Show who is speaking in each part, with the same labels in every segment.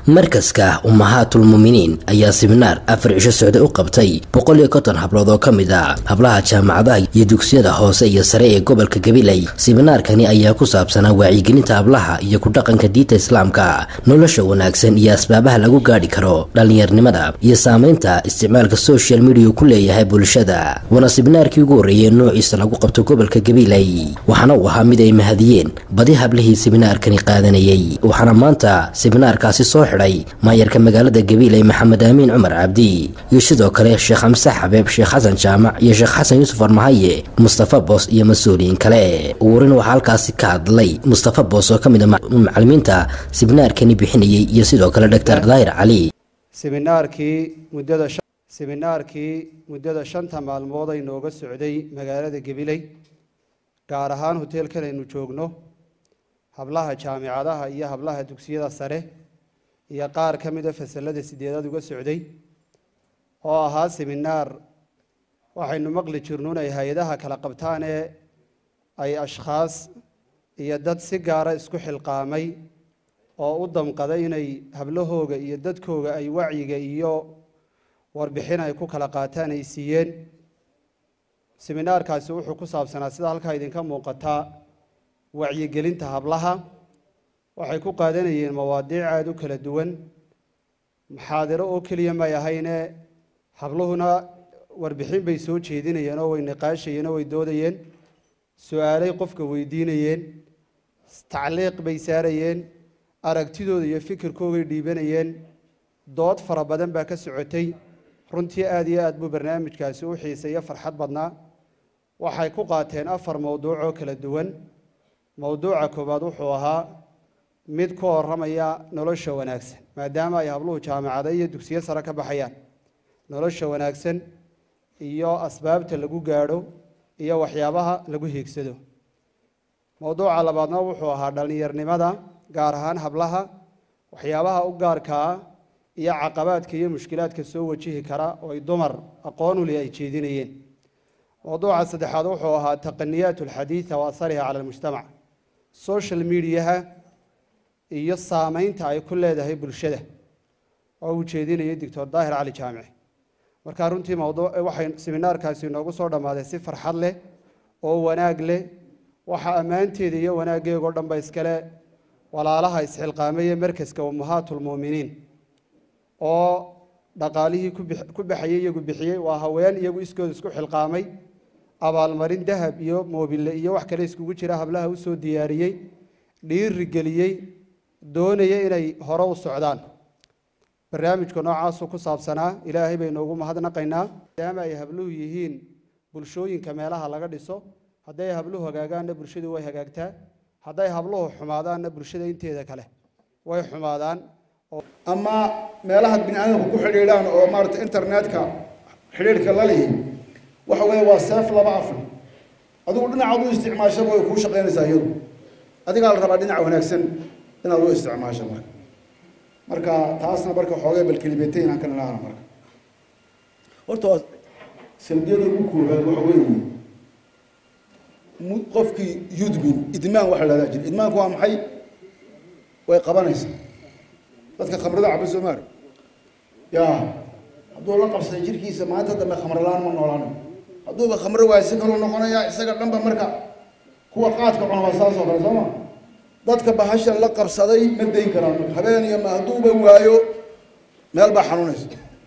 Speaker 1: markaska ummahaatulmuuminiin ayaa siminaar afar cisho socday u qabtay boqol iyo konton hablood oo ka mid a hablaha jaamacadaha iyo dugsiyada hoose iyo sare ee gobolka gabiley siminaarkani ayaa ku saabsanaa wacyigelinta hablaha iyo ku dhaqanka diinta islaamka nolosha wanaagsan iyo asbaabaha lagu gaadhi karo dhallinyarnimada iyo saamaynta isticmaalka social media ku leeyahay bulshada waana siminaarkii ugu horreeyey noociisa lagu qabto gobolka gabiley waxaana uu ahaa mid ay mahadiyeen badi hablihii siminaarkani qaadanayay waxaana maanta siminaarkaasi soo xidhay maayarka magaalada gabiiley maxamed aamiin cumar cabdi iyo sidoo kale sheekh xamse xabeeb sheekh xasan jaamac iyo sheekh xasan yuusuf armahaye mustafa boos iyo mas-uuliyiin kale ugurin waxaa halkaasi ka hadlay mustafa boos oo ka mid a macalimiinta siminaarkani bixinayay iyo sidoo kale doctor daahir cali
Speaker 2: siminaarkii muddada siminaarkii muddada shanta maalmood ay nooga socday magaalada gabiley gaar ahaan hoteelkan aynu joogno hablaha jaamicadaha iyo hablaha dugsiyada sare iyo qaar ka mida fasalada sideedaad uga socday oo ahaa siminaar waxaynu maqli jirno inay hay-adaha kala qabtaan ee ay ashkhaas iyo dad si gaara isku xilqaamay oo u damqaday inay hablahooga iyo dadkooga ay wacyiga iyo warbixin ay ku kala qaataan ay siiyeen siminaarkaasi wuxuu ku saabsanaa sida halkaa idinka muuqataa wacyigelinta hablaha waxay ku qaadanayeen mawaadiic aada u kala duwan muxaadiro oo keliya may ahayne habluhuna warbixin bay soo jeedinayeen oo way niqaashayeen oo way doodayeen su-aalay qofka weydiinayeen tacliiq bay saarayeen aragtidooda iyo fikirkoogay dhiibanayeen dood fara badan baa ka socotay runtii aada iyo aad buu barnaamijkaasi u xiiseeyo farxad badnaa waxay ku qaateen afar mowduuc oo kala duwan mowduuca koowaad wuxuu ahaa mid ku horamaya nolosha wanaagsan maadaama ay habluhu jaamacada iyo dugsiyo sare ka baxayaan nolosha wanaagsan iyo asbaabta lagu gaadho iyo waxyaabaha lagu hiigsado mowduuca labaadna wuxuu ahaa dhallinyarnimada gaar ahaan hablaha waxyaabaha u gaarkaa iyo caqabaadka iyo mushkilaadka soo wajihi kara oo ay dumar aqoon uli ay jeedinayeen mowduuca saddexaad wuxuu ahaa taqaniyaat alxadiida wa asariha cala almujtamac social mediaha iyo saameynta ay ku leedahay bulshada oo uu jeedinayay doctor daahir cali jaamici markaa runtii mowduuc waxay siminaarkaasi inoogu soo dhammaaday si farxad leh oo wanaag leh waxa ammaanteeda iyo wanaaggeegoo dhanba iskale walaalaha isxilqaamaya markaska ummahaatulmuuminiin oo dhaqaalihii ku baxayey iyagu bixiyey waa haween iyagu iskooda isku xilqaamay abaalmarin dahab iyo moobile iyo wax kale iskugu jira hablaha usoo diyaariyey dhiiri geliyey doonaya inay hore u socdaan barnaamijka noocaasuu ku saabsanaa ilaahay baynu ugu mahadnaqaynaa maadaama ay habluhu yihiin bulshooyinka meelaha laga dhiso hadday habluhu hagaagaanna bulshadu way hagaagtaa hadday habluhu xumaadaanna bulshada inteeda kale way xumaadaan
Speaker 3: ama meelaha bini aadamku ku xidhiidhaan oo maarata internetka xidhiidhka la lihi waxa weeye waa seef laba afle adigu dhinacaad u isticmaashaba way kuu shaqaynaysaa iyadu adigaa la rabaa dhinac wanaagsan inaad u isticmaasho marka marka taasna marka xoogay balkelibeetay inaan ka nilahana marka horta waa salbiyada ugu koobaad waxa weeye qofkii yudmin idmaan waxa la hahdaa jira idmaanku waa maxay way qabanaysaa dadka khamrada caba soomaali ya hadduu la qabsaday jirkiisa maanta dambe khamrolaan ma noolaanayo hadduuba khamro waaya si kaloo noqonaya isaga dhanba marka kuwa qaadka cuna waa saas oo kale sooma dadka bahashan la qabsaday ma dayn karaan marka habeen iyo ma hadduuba waayo meel baa xanuunaysa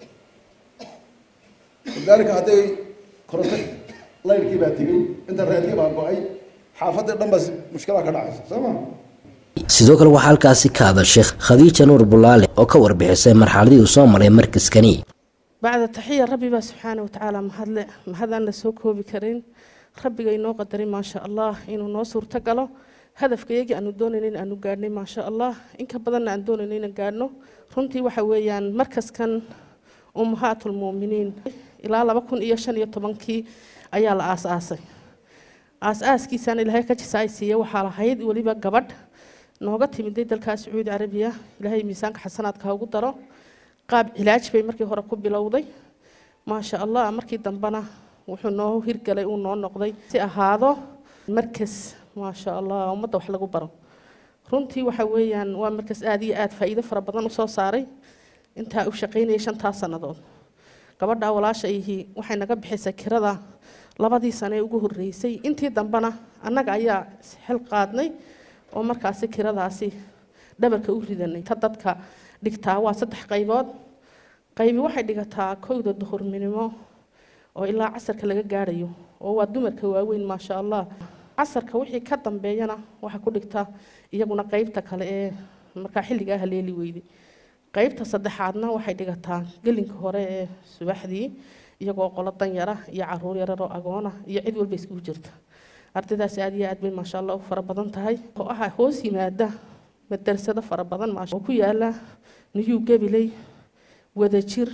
Speaker 3: lidaalika hadday koronto layrkii baa tegey internetkii baa go-ay xaafadii dhan baa mushkilaa ka dhacaysa soo ma
Speaker 1: sidoo kale waxaa halkaasi ka hadashay khadiija nuur bulaale oo ka warbixisay marxaladii uu soo maray markaskani
Speaker 4: bacda taxiya rabbi baa subxaana watacaala mahadle mahadaan la soo koobi karin rabbiga inoo qadaray maasha allah inuu noo suurto galo hadafka iyagii aanu doonayna in aanu gaadhnay maasha allah inka badanna aan doonayna inaan gaadhno runtii waxa weeyaan markaskan ummahaatulmuuminiin ilaa laba kun iyo shan iyo tobankii ayaa la aas-aasay aas-aaskiisaan ilaahay ka jisaay siiye waxaa lahayd weliba gabadh nooga timiday dalkaa sacuudi carabiya ilaahay miisaanka xasanaadka ha ugu daro qaab cilaaj bay markii hore ku bilowday maasha allah markii dambena wuxuu noo hirgalay uu noo noqday si ahaado markas maasha allah ummadda wax lagu baro runtii waxa weeyaan waa markaas aada iyo aada faa'iido fara badan usoo saaray intaa u shaqaynayay shantaas sannadood gabadhaa walaashayhii waxay naga bixisay kirada labadii sane ee ugu horreysay intii dambena annaga ayaa xil qaadnay oo markaasi kiradaasi dhabarka u ridanay ta dadka dhigtaa waa saddex qaybood qaybi waxay dhigataa kowda duhurnimo oo ilaa casarka laga gaadhayo oo waa dumarka waaweyn maasha allah casarka wixii ka dambeeyana waxaa ku dhigta iyaguna qaybta kale ee markaa xilligaa haleeli weyday qaybta saddexaadna waxay dhigataa gelinka hore ee subaxdii iyagoo qolo danyara iyo caruur yararoo agoona iyo cid walba iskugu jirta ardaydaas aad iyo aad bay maasha allah u fara badan tahay oo ah hoos yimaada madarsado fara badan maasha oo ku yaala niyuu gabiley wadajir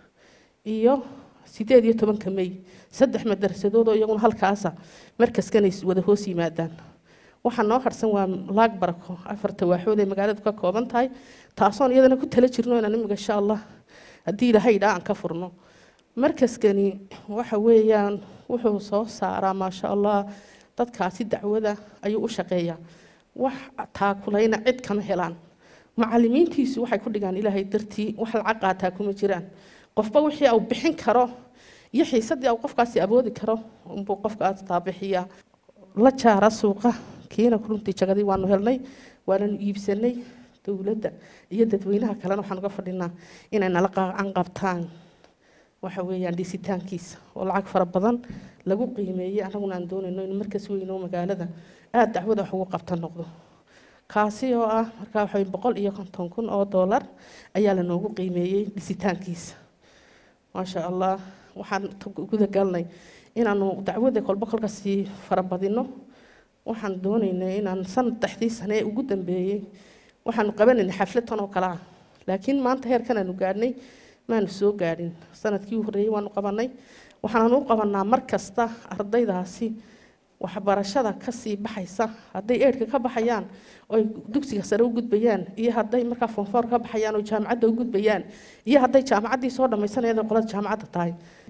Speaker 4: iyo sideed iyo tobanka may saddex madarsadood oo iyaguna halkaasa markaskanay wada hoos yimaadaan waxaa noo harsan waa laag barako afarta waaxood ee magaaladu ka kooban tahay taasoon iyadana ku tala jirno inaan imiga insha allah haddii ilaahay dhaa aan ka furno markaskani waxa weeyaan wuxuu soo saaraa maasha allah dadkaasi dacwada ayuu u shaqeeyaa wax taakulayna cid kama helaan macalimiintiisu waxay ku dhigaan ilaahay dartii wax lacag qaataa kuma jiraan qofba wixii uu bixin karo iyo xiisadii uu qofkaasi awoodi karo unbuu qofkaas taabixiyaa la jaara suuqa kiina runtii jagadii waanu helnay waananu iibsanay dowladda iyo dadweynaha kalena waxaan uga fadhinaa inay nala qaacan qabtaan waxa weeyaan dhisitaankiisa oo lacag fara badan lagu qiimeeyey annaguna aan doonayno in markas weyn oo magaalada aada dacwada wax ugu qabta noqdo kaasi oo ah markaa waxa boqol iyo konton kun oo doolar ayaa lanoogu qiimeeyey dhisitaankiisa maasha allah waxaan guda galnay inaanu dacwada kolba kolka sii farabadino waxaan doonaynay inaan saddexdii sane ee ugu dambeeyey waxaanu qabanaynay xaflad tan oo kale ah laakiin maanta heerkan aanu gaadhnay maanu soo gaadhin sanadkii u horreeyey waanu qabanay waxaanu u qabanaa mar kasta ardaydaasi waxbarashada kasii baxaysa hadday eedhka ka baxayaan oy dugsiga sare u gudbayaan iyo hadday markaa foonfoor ka baxayaan oo jaamacadda u gudbayaan iyo hadday jaamacaddii soo dhammaysanayada qolada jaamacadda tahay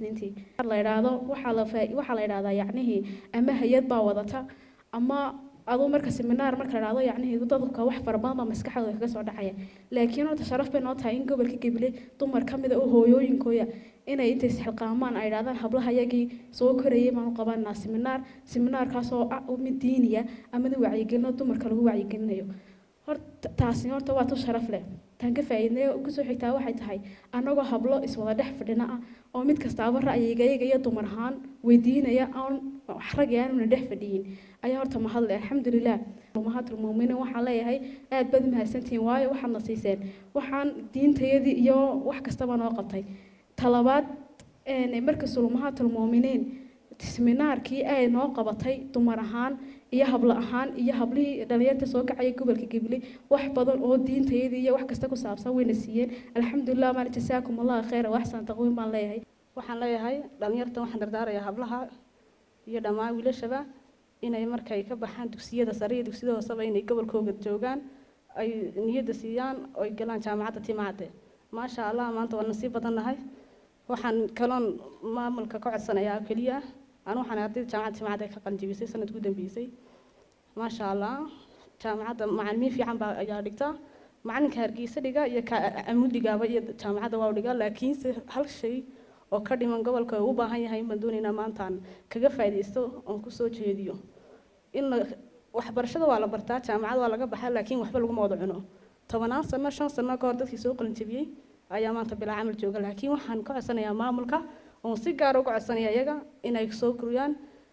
Speaker 5: la idhaahdo waxaa la waxaa la idhahdaa yacnihii ama hay-ad baa wadata ama aduu marka seminaar marka la idhahdo yacnihii dadka wax fara badan baa maskaxdooda kaga soo dhacaya laakiin horta sharaf bay noo tahay in gobolka gabiley dumar ka mida oo hooyooyinkooya inay intay isxilqaamaan ay idhahdaan hablaha yagii soo korayay baanu qabanaa seminaar seminaarkaas oo ah mid diiniya ama mid wacyigelino dumarka lagu wacyigelinayo horta taasi horta waa tu sharaf leh taan ka faa'iidnay kusoo xigtaa waxay tahay annagoo hablo iswada dhex fadhina ah oo mid kastaaba ra'yigayaga iyo dumar ahaan weydiinaya aan rag aanuna dhex fadhiyin ayaa horta mahadle alxamdulilah umahatul muuminiin waxaan leeyahay aad baad mahadsantihiin waayo waxaadna siiseen waxaan diintayadii iyo wax kastaba noo qabtay talabaad markasta umahatul muuminiin seminaarkii ay noo qabatay dumar ahaan iyo hablo ahaan iyo hablihii dhalinyarta soo kacaya gobolka gabiley wax badan oo diintayadii iyo wax kasta ku saabsan wayna siiyeen alxamdulilah maal jasaakum allah khayra waxsan taqwiim baan leeyahay
Speaker 6: waxaan leeyahay dhalinyarta waxaan dardaarayaa hablaha iyo dhammaan wiilashaba inay markay ka baxaan dugsiyada sare iyo dugsiyada hooseba inay gobolkooga joogaan ay niyadda siiyaan oy galaan jaamacadda timacadde maasha allah maanta waa nasiib badan nahay waxaan kaloon maamulka ka codsanayaa keliya aan waxaan ardayda jaamacadda timacadde ka qalinjibisay sanadku dambeysay maasha allah jaamacadda macalimiin fiican baa ayaa dhigta macalinka hargeysa dhiga iyo amudhigaaba iyo jaamacadda waa dhiga laakiinse hal shay oo ka dhiman gobolka u baahan yahay baan doonaynaa maantaan kaga faa'iidaysto oon kusoo jeediyo in waxbarashada waa la bartaa jaamacad waa laga baxaa laakiin waxba laguma wada cuno tobanaan sano shan sano ka hor dadkii soo qalinjabiyey ayaa maanta bilaa camal jooga laakiin waxaan ka codsanayaa maamulka oon si gaara uga codsanaya iyaga inay soo koriyaan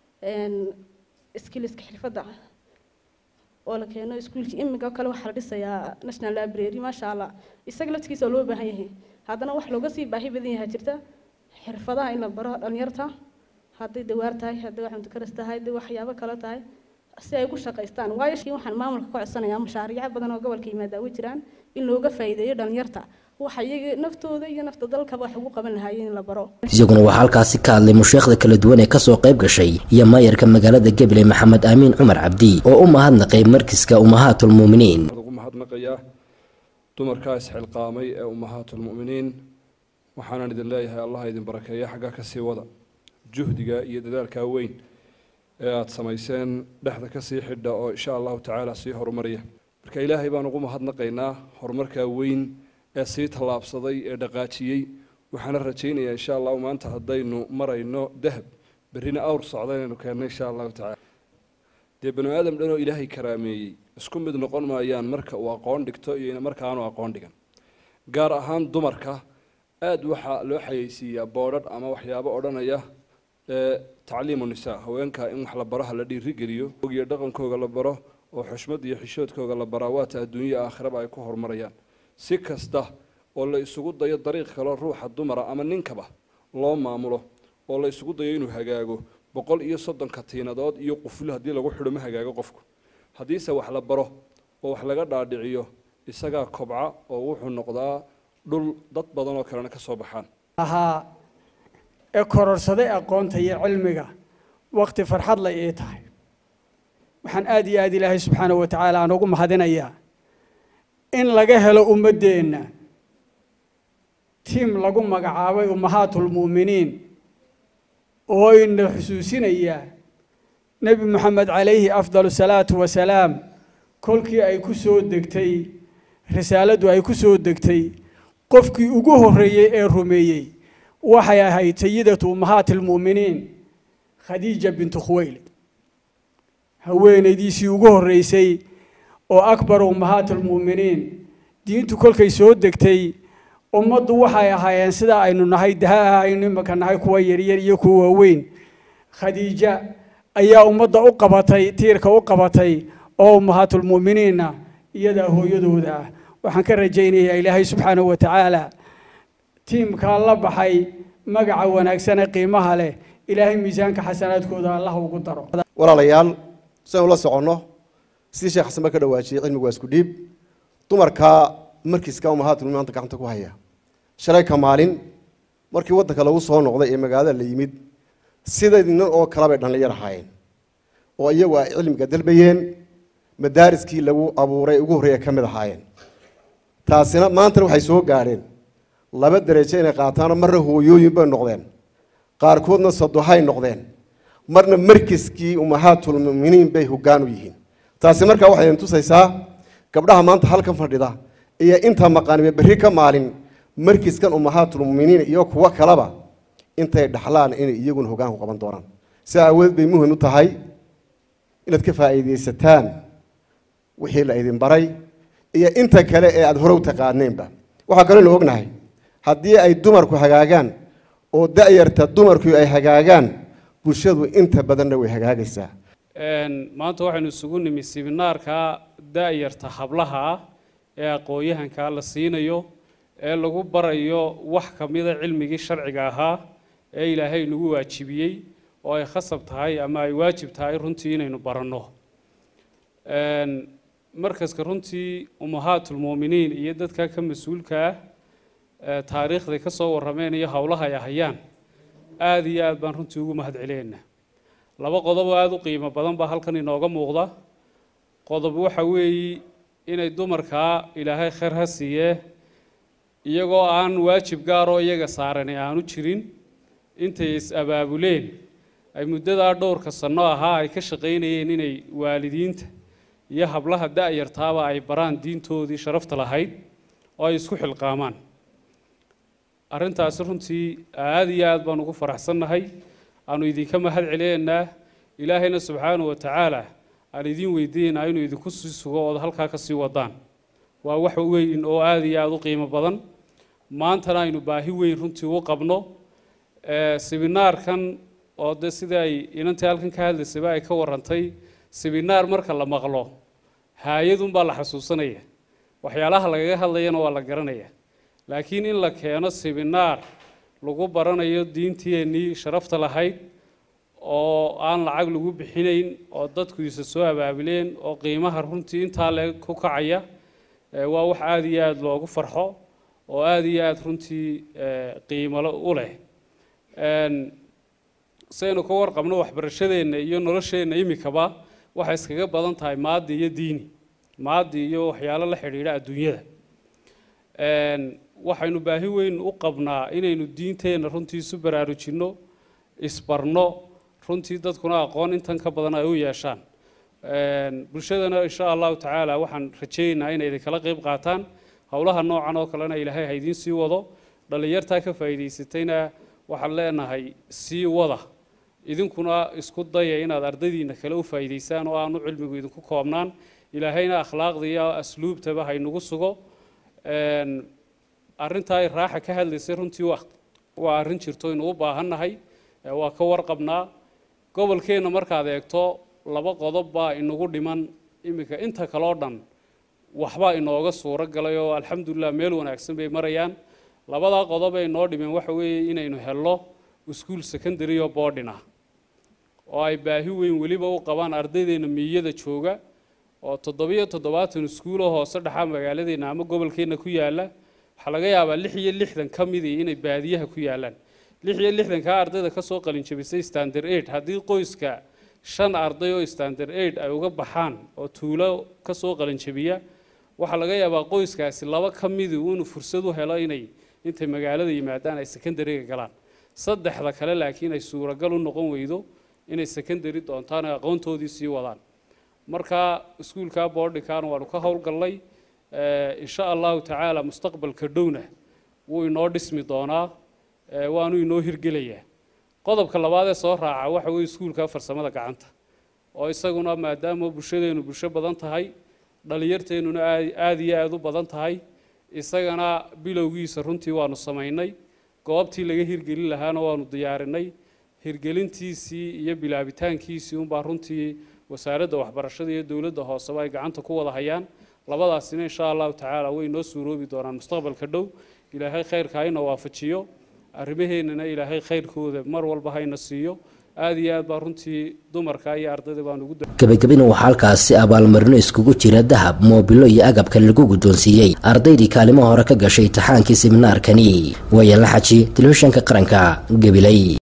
Speaker 6: skilliska xirfadda oo la keeno iskuulkii imiga kale waxaa la dhisayaa national library maasha allah isaga laftigiisa oo loo baahan yahay haddana wax looga sii baahi badan yahay jirta xirfadaha in la baro dhalinyarta hadday dawaar tahay hadday wax mutakaris tahay hadday waxyaabo kale tahay si ay ugu shaqaystaan waayo waxaan maamulka ka codsanayaa mashaariico badan oo gobolka yimaada way jiraan in looga faa'iideeyo dhalinyarta waxa iyaga naftooda iyo nafta dalkaba wax ugu qaban lahaayeen in la baro
Speaker 1: isaguna waxaa halkaasi ka hadlay musheekhda kala duwan ee kasoo qayb gashay iyo maayarka magaalada gabiley maxamed aamiin cumar cabdi oo u mahadnaqay markiska ummahaatulmuuminiin
Speaker 7: ugu mahadnaqayaa dumarkaa isxilqaamay ee ummahaatulmu'miniin waxaanan idin leeyahay allah idin barakeeya xaggaa ka sii wada juhdiga iyo dadaalkaa weyn ee aada samayseen dhexda ka sii xidha oo insha allahu tacaala sii horumariya marka ilaahay baan ugu mahadnaqaynaa horumarkaa weyn ee sii tallaabsaday ee dhaqaajiyey waxaana rajaynayaa insha allahu maanta haddaynu marayno dahab berrina awr socda inaynu keenno insha allahu tacala dee banu aadam dhanoo ilaahay karaameeyey isku mid noqon maayaan marka uu aqoon dhigto iyo marka aanu aqoon dhigan gaar ahaan dumarka aada waxaa loo xayeysiiyaa boodhadh ama waxyaabo odhanaya ee tacliimu nisaa haweenka in wax la baro ha la dhiirigeliyo iyo dhaqankooga la baro oo xushmad iyo xishoodkooga la baraa waata adduunya aakhiraba ay ku horumarayaan si kasta oo la isugu dayo dariiq kaloo ruuxa dumara ama ninkaba loo maamulo oo la isugu dayo inuu hagaago boqol iyo soddonka tiinadood iyo quflo haddii lagu xidho ma hagaago qofku haddiise wax la baro oo wax laga dhaadhiciyo isagaa kobca oo wuxuu noqdaa dhul dad badan oo kalena ka soo baxaan
Speaker 8: ahaa ee kororsaday aqoonta iyo cilmiga waqti farxad la ii tahay waxaan aada iyo aada ilaahay subxaana wa tacaala aan ugu mahadinayaa in laga helo ummaddeenna tiim lagu magacaabay ummahaatulmu'miniin oo ina xusuusinayaa nebi moxamed calayhi afdalu salaatu wasalaam kolkii ay ku soo degtay risaaladdu ay ku soo degtay qofkii ugu horreeyey ee rumeeyey waxay ahayd sayidatu ummahaati almu'miniin khadiija bintu khuwaylid haweenaydiisii ugu horreysay oo akbar ummahaati almu'miniin diintu kolkay soo degtay ummaddu waxay ahaayeen sidaa aynu nahay daha aynu imaka nahay kuwa yaryar iyo kuwa waaweyn khadiija ayaa ummadda u qabatay tiirka u qabatay oo ummahaatulmu'miniinna iyadaa hooyadooda ah waxaan ka rajaynayaa ilaahay subxaanahu wa tacaala tiimkaa la baxay magaca wanaagsane qiimaha leh ilaahay miisaanka xasanaadkooda allah ugu daro
Speaker 9: walaalayaal sidaynu la soconno sidii sheekh xasan ba ka dhawaajiyey cilmigu waa isku dhiib dumarka markiiska umahaatul maanta gacanta ku haya shalay ka maalin markii waddanka lagu soo noqday ee magaalada la yimid siday nin oo kale bay dhallinyar ahaayeen oo iyagu ay cilmiga dalbayeen madaariskii lagu abuuray ugu horreeya ka mid ahaayeen taasina maantana waxay soo gaadheen laba derajo inay qaataano marna hooyooyin bay noqdeen qaarkoodna sadohay noqdeen marna markiskii ummahaatulmuminiin bay hoggaan u yihiin taasi markaa waxay idin tusaysaa gabdhaha maanta halkan fadhida iyo inta maqaanibe berri ka maalin markiskan ummahaatulmuminiin iyo kuwo kaleba intay dhaxlaan inay iyaguna hoggaanku qaban doonaan sidaa aawadeed bay muhim u tahay inaad ka faa'iidaysataan wixii la idin baray iyo inta kale ee aada hore u taqaaneenba waxaa kaloo ognahay haddii ay dumarku hagaagaan oo da'yarta dumarku ay hagaagaan bulshadu inta badanna way hagaagaysaa
Speaker 10: maanta waxaynu isugu nimi siminaarka da'yarta hablaha ah ee aqoon-yahankaa la siinayo ee lagu barayo wax ka mida cilmigii sharciga ahaa ee ilaahay nagu waajibiyey oo ay khasab tahay ama ay waajib tahay runtii inaynu baranno markaska runtii ummahaatulmu'miniin iyo dadka ka mas-uulka ah taariikhday ka soo warrameen iyo howlaha ay hayaan aada iyo aad baan runtii ugu mahad celeynaa laba qodob oo aada u qiimo badan baa halkan inooga muuqda qodob waxa weeye inay dumarkaa ilaahay khayr ha siiyee iyagoo aan waajib gaaroo iyaga saarani aanu jirin intay is-abaabuleen ay muddadaa dhowrka sanno ahaa ay ka shaqaynayeen inay waalidiinta iyo hablaha da'yartaaba ay baraan diintoodii sharafta lahayd oo ay isku xilqaamaan arrintaasi runtii aada iyo aad baan ugu faraxsannahay aanu idinka mahad celeynaa ilaahayna subxaanahu wa tacaala aan idiin weydiinaynaa inuu idinku sii sugo ood halkaa ka sii wadaan waa wax weyn oo aada iyo aada u qiimo badan maantana aynu baahi weyn runtii u qabno siminaarkan oo de sida ay inantii halkan ka hadlaysayba ay ka warantay siminaar marka la maqlo haayadunbaa la xasuusanaya waxyaalaha lagaga hadlayana waa la garanaya laakiin in la keeno siminaar lagu baranayo diinteennii sharafta lahayd oo aan lacag lagu bixinayn oo dadku isa soo abaabuleen oo qiimaha runtii intaa le ku kacaya waa wax aada iyo aada loogu farxo oo aada iyo aada runtii qiimalo u leh saynu ka warqabno waxbarashadeenna iyo nolosheenna imikaba waxay iskaga badan tahay maadi iyo diini maadi iyo waxyaalo la xidhiidha adduunyada waxaynu baahi weyn u qabnaa inaynu diinteenna runtii isu baraarujinno isbarno runtii dadkuna aqoon intan ka badan ay u yeeshaan bulshadana insha allahu tacaala waxaan rajaynaynaa inay idinkala qayb qaataan howlaha noocan oo kalena ilaahay ha idiin sii wado dhallinyartaa ka faa'iidaysatayna waxaan leenahay sii wada idinkuna isku daya inaad ardaydiina kale u faa'iidaysaan oo aanu cilmigu idinku koobnaan ilaahayna akhlaaqda iyo asluubtaba haynagu sugo arrintaa raaxa ka hadlaysay runtii waa arrin jirto aynu u baahannahay waa ka warqabnaa gobolkeenna markaad eegto laba qodob baa inagu dhiman iminka inta kaloo dhan waxbaa inooga suuro galay oo alxamdulilah meel wanaagsan bay marayaan labadaa qodob ay noo dhimeen waxa weeye inaynu helno iskuul secondary oo boarding ah oo ay baahi weyn weliba u qabaan ardaydeena miyada jooga oo toddobiyo toddobaatan iskuuloo hoose dhaxa magaaladeenna ama gobolkeenna ku yaala waxaa laga yaabaa lix iyo lixdan ka midii inay baadiyaha ku yaalaan lix iyo lixdankaa ardayda kasoo qalinjabisay standard aid haddii qoyska shan arday oo standard aid ay uga baxaan oo tuulo kasoo qalinjabiya waxaa laga yaabaa qoyskaasi laba ka midii inuu fursad u helo inay intay magaalada yimaadaan ay secondaryga galaan saddexda kale laakiin ay suuragal u noqon weydo inay secondary doontaan ay aqoontoodii sii wadaan marka iskuulka boardingkan waanu ka howlgallay insha allahu tacaala mustaqbalka dhowna wuu inoo dhismi doonaa waanu inoo hirgelayaa qodobka labaad ee soo raaca waxa weeye iskuulka farsamada gacanta oo isaguna maadaama bulshadeenu bulsho badan tahay dhallinyarteennuna aada iyo aada u badan tahay isagana bilowgiisa runtii waanu samaynay goobtii laga hirgelin lahaana waanu diyaarinay hirgelintiisii iyo bilaabitaankiisii unbaa runtii wasaaradda waxbarashada iyo dowladda hooseba ay gacanta ku wada hayaan labadaasina insha allahu tacaala way noo suuroobi doonaan mustaqbalka dhow ilaahay khayrka hayna waafajiyo arrimaheennana ilaahay khayrkooda mar walba hayna siiyo aada iyo aad baa runtii dumarka iyo ardayda baan ugu
Speaker 1: gebagabina waxaa halkaasi abaalmarino iskugu jira dahab moobilo iyo agabka lagu guddoonsiiyey ardaydii kaalimo hore ka gashay imtixaankii siminaarkani waayaan la xaji telefishanka qaranka gabilay